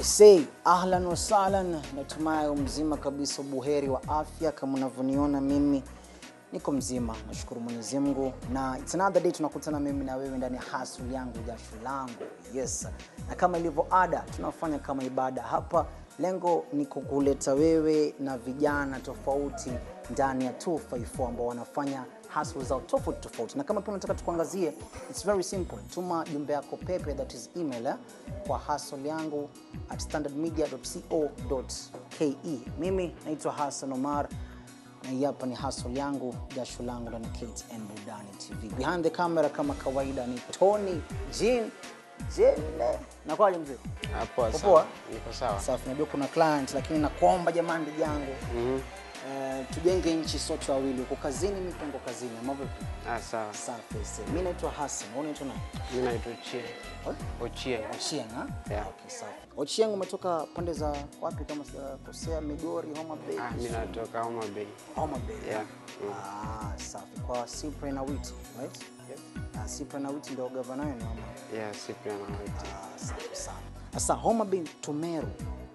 I say ahlan wa sahlan, natumai mzima kabisa, buheri wa afya. Kama unavyoniona mimi niko mzima, nashukuru Mwenyezi Mungu, na it's another day tunakutana mimi na wewe ndani ya hustle yangu jasho langu. Yes, na kama ilivyo ada, tunafanya kama ibada hapa. Lengo ni kukuleta wewe na vijana tofauti ndani ya 254 ambao wanafanya hustle zao tofauti tofauti, na kama pia unataka tukuangazie, it's very simple. Tuma jumbe yako pepe, that is email eh, kwa hustle yangu at standardmedia.co.ke. Mimi naitwa Hassan Omar na hii hapa ni hustle yangu jasho langu ndani ya KTN Burudani TV. Behind the camera kama kawaida ni Tony Jean Jene. Nakwaje mzee? Hapo Uko sawa. poa? Niko sawa. Safi, najua kuna client lakini nakuomba jamani, ndugu yangu Mhm. eh, tujenge nchi sote wawili. Uko kazini, mimi pia niko kazini. Ama vipi? Ah, sawa. Safi. sasa. Mimi naitwa Hassan, wewe unaitwa nani? Mimi naitwa Ochie. Ochie. Ochieng, ha? Yeah. Okay, safi. Ochieng umetoka pande za wapi kama sijakosea? Migori, Homa Bay? Ah, mimi natoka Homa Bay. Homa Bay. Yeah. Ah, safi. Kwa Cyprian Awiti, right? Yes. Ah, Cyprian Awiti ndio gavana wenu ama? Yeah, Cyprian Awiti. Ah, safi sana. Sasa Homa Bay Tumeru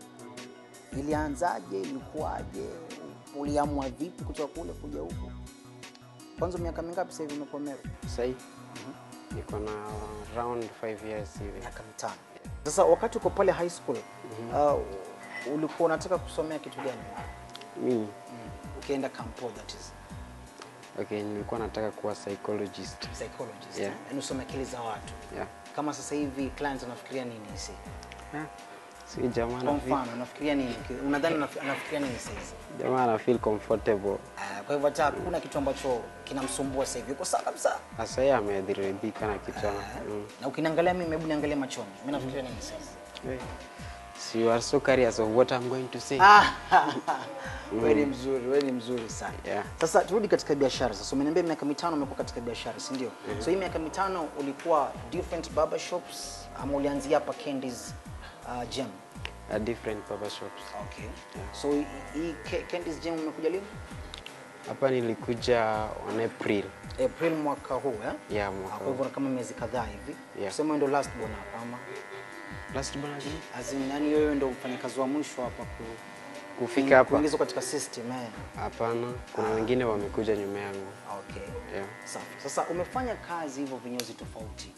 ilianzaje? Ilikuwaje? Uliamua vipi kutoka kule kuja huku? Kwanza miaka mingapi sasa hivi umekuwa Meru? Sasa hivi niko na around 5 years hivi. Miaka mitano. Sasa wakati uko pale high school uh, ulikuwa unataka kusomea kitu gani? Mimi Ukienda Campo that is okay, nilikuwa nataka kuwa psychologist. psychologist. Yeah. Yaani usome akili za watu. Yeah. Kama sasa hivi clients wanafikiria nini hisi? Ah, si jamaa Kwa na feel, mfano unafikiria nini? Unadhani anaf- anafikiria nini sasa hivi? jamaa na feel comfortable. Ah, Kwa hivyo hata hakuna kitu ambacho kinamsumbua sasa hivi. Uko sawa kabisa. Sasa yeye ameridhika na kitu. Mm. Na ukiniangalia mimi, hebu niangalie machoni. Mimi nafikiria nini sasa hivi? Hey. So you are so curious of what I'm going to say. Ah, wewe ni mzuri, wewe ni mzuri sana. Yeah. Sasa turudi katika biashara. Sasa umeniambia miaka mitano umekuwa katika biashara, si ndio? So hii miaka mitano ulikuwa different barber shops ama ulianzia hapa Candies uh, Gem? A different barber shops. Okay. So hii- hii Ca- Candies Gem umekuja lini? Hapa nilikuja on April. April mwaka huu eh? Yeah, Ah, mwaka Kwa huu. hivyo kama miezi kadhaa hivi. Yeah. Sema wewe ndio last born hapa ama Last bwana gani? as in yani wewe ndio mfanyakazi wa mwisho hapa ku Kufika hapa? kuingizwa katika system eh. Hapana, kuna wengine wamekuja nyuma yangu. Okay. Yeah. Safi. Sasa umefanya kazi hivyo vinyozi tofauti.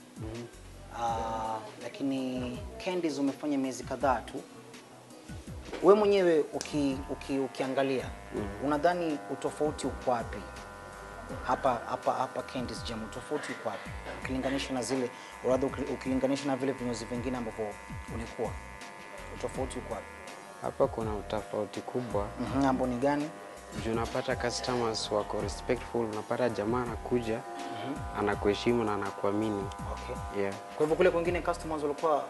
Ah, lakini Candies umefanya miezi kadhaa tu. We mwenyewe uki, uki, ukiangalia unadhani utofauti uko wapi hapa hapa hapa Candies Gem? Utofauti uko wapi ukilinganisha na zile rather uki- ukilinganisha na vile vinyozi vingine ambavyo ulikuwa, utofauti uko wapi? Hapa kuna utofauti kubwa Mhm, ambao ni gani? juu unapata customers wako respectful, unapata jamaa anakuja anakuheshimu na anakuamini. Okay. Yeah. Kwa hivyo kule kwingine customers walikuwa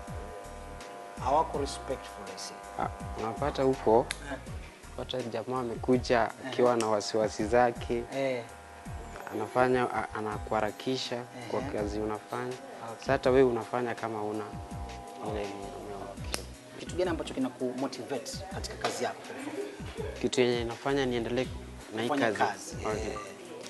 hawako respectful I see. Ah, unapata huko pata jamaa amekuja akiwa na wasiwasi zake, Eh, anafanya a- anakuharakisha kwa kazi unafanya. Sasa hata wewe unafanya kama una ile ile- kitu gani ambacho kinakumotivate katika kazi yako? kitu yenye inafanya niendelee na hii Kufanya kazi. kazi, Okay. eh.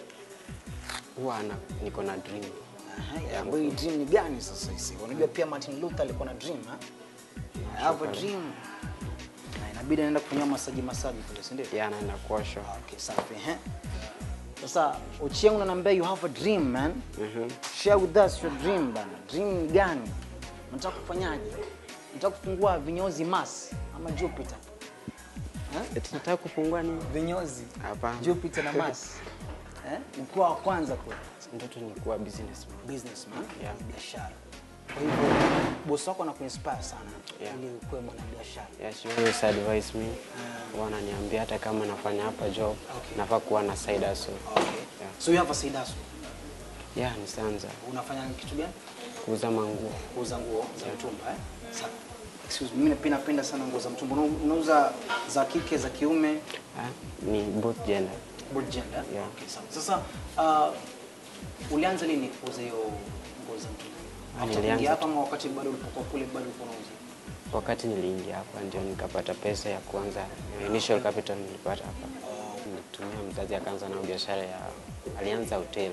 Huwa ana niko na dream. Aha, ambayo hii dream ni gani sasa hisi? Unajua pia Martin Luther alikuwa na dream, ha? I have a dream. Na inabidi anaenda kufanyia masaji masaji kule, si ndio? Yeah, anaenda kuoshwa. Okay, safi. Eh. Sasa Ochieng unaniambia you have a dream man. Share with us your dream bana. Dream ni gani? Unataka kufanyaje? Unataka kufungua vinyozi mas ama Jupiter? Eti nataka kufungua nini? Vinyozi. Hapana. Jupiter na Mars. Eh? Mkoa wa kwanza kule. Ndoto ni kuwa businessman. Businessman, Yeah. biashara. Kwa hivyo bosi wako anakuinspire sana Yeah. ili ukuwe mwanabiashara. Yeah, she always advise me. Huwa ananiambia hata kama nafanya hapa job, nafaa kuwa na side hustle. Okay. Yeah. So you have a side hustle. Yeah, nisianza Unafanya kitu gani? kuuza manguo. Kuuza nguo za mtumba eh? Sawa. Excuse me, mimi pia napenda sana nguo za mtumba. Una- Unauza za kike, za kiume, Ah, ni both gender. both gender? Yeah. Okay, sawa. Sasa uh, ulianza lini kuuza hiyo nguo za mtumba? After Nilianza kuingia hapa ama wakati bado ulipokuwa kule bado ulikuwa unauza? Wakati niliingia hapa ndio nikapata pesa ya kuanza initial capital nilipata hapa. Nitumia mzazi akaanza na biashara ya alianza hotel.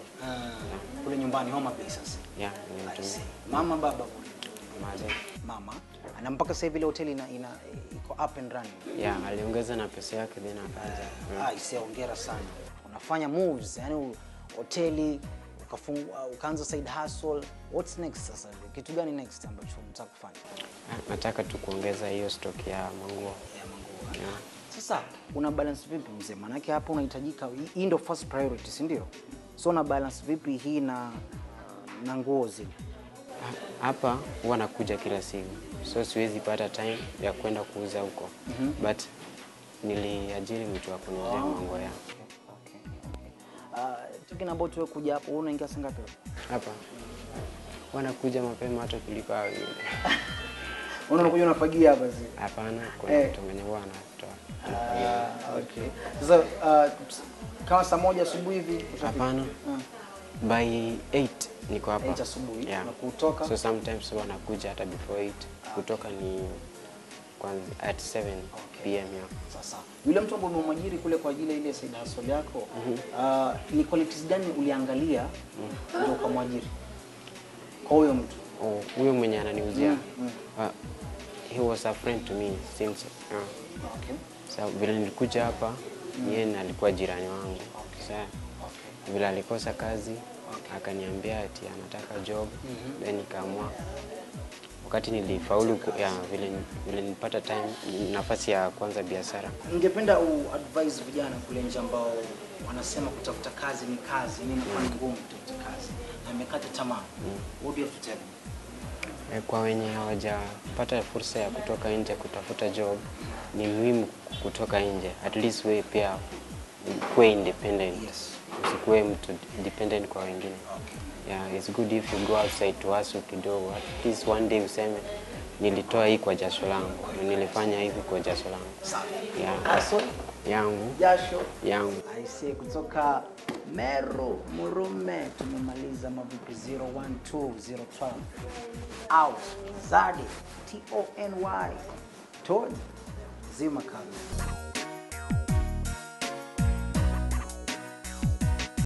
kule nyumbani Homa Bay sasa. Yeah, nilimtumia Mama baba maze. mama na mpaka sasa hivi ile hoteli ina, ina iko up and running. Yeah, aliongeza na pesa yake then akaanza. Ah, ise hongera sana. Unafanya moves, yani hoteli ukafungua ukaanza side hustle. What's next sasa? Kitu gani next ambacho unataka kufanya? Ah, Nataka tu kuongeza hiyo stock ya manguo. Ya manguo. Yeah. Sasa una balance vipi mzee? Maanake hapa unahitajika, hii ndio first priority, si ndio? So una balance vipi hii na na nguo zile? Ha- Hapa huwa nakuja kila siku, so siwezi pata time ya kwenda kuuza huko but niliajiri mtu wa kuniuzia manguo ya Okay, okay. Uh, talking about wewe kuja hapo, wewe unaingia saa ngapi? hapa. Huwa nakuja mapema hata kuliko hao wengine. Unakuja unafagia hapa zi. Hapana, kuna Eh. mtu mwenye huwa anatoa. Ah, okay. Sasa uh, kama saa moja asubuhi hivi ushafika? Hapana, Ah. by 8 niko hapa. Eight asubuhi, Yeah. na kutoka? So sometimes huwa nakuja hata before 8. Kutoka ni kwanza at 7 pm yeah. Sasa yule mtu ambaye umemwajiri kule kwa ajili ya ile side hustle yako uh, ni qualities gani uliangalia ndio ukamwajiri kwa huyo mtu? Oh, huyo mwenye ananiuzia uh, he was a friend to me since uh, Okay. so, vile nilikuja hapa yeye na alikuwa jirani wangu sa vile alikosa kazi akaniambia ati anataka job then nikaamua wakati nilifaulu ku- ya, vile, vile nilipata time nafasi ya kuanza biashara Ningependa uadvise vijana kule nje ambao wanasema kutafuta kazi ni kazi, ni inakuwa ni ngumu kutafuta kazi na amekata tamaa. What do you have to tell them? Eh, Kwa wenye hawajapata fursa ya kutoka nje kutafuta job, ni muhimu kutoka nje, at least wewe pia kuwe independent, Yes. usikuwe mtu dependent kwa wengine. Yeah, it's good if you go outside to hustle kidogo, at least one day useme nilitoa hii kwa jasho langu, na nilifanya hivi kwa jasho langu. Safi. Yeah, Hustle, yangu jasho yangu. aisee kutoka Meru Murume tumemaliza mavipi 012012 out Zadi T O N Y Tony zima kabisa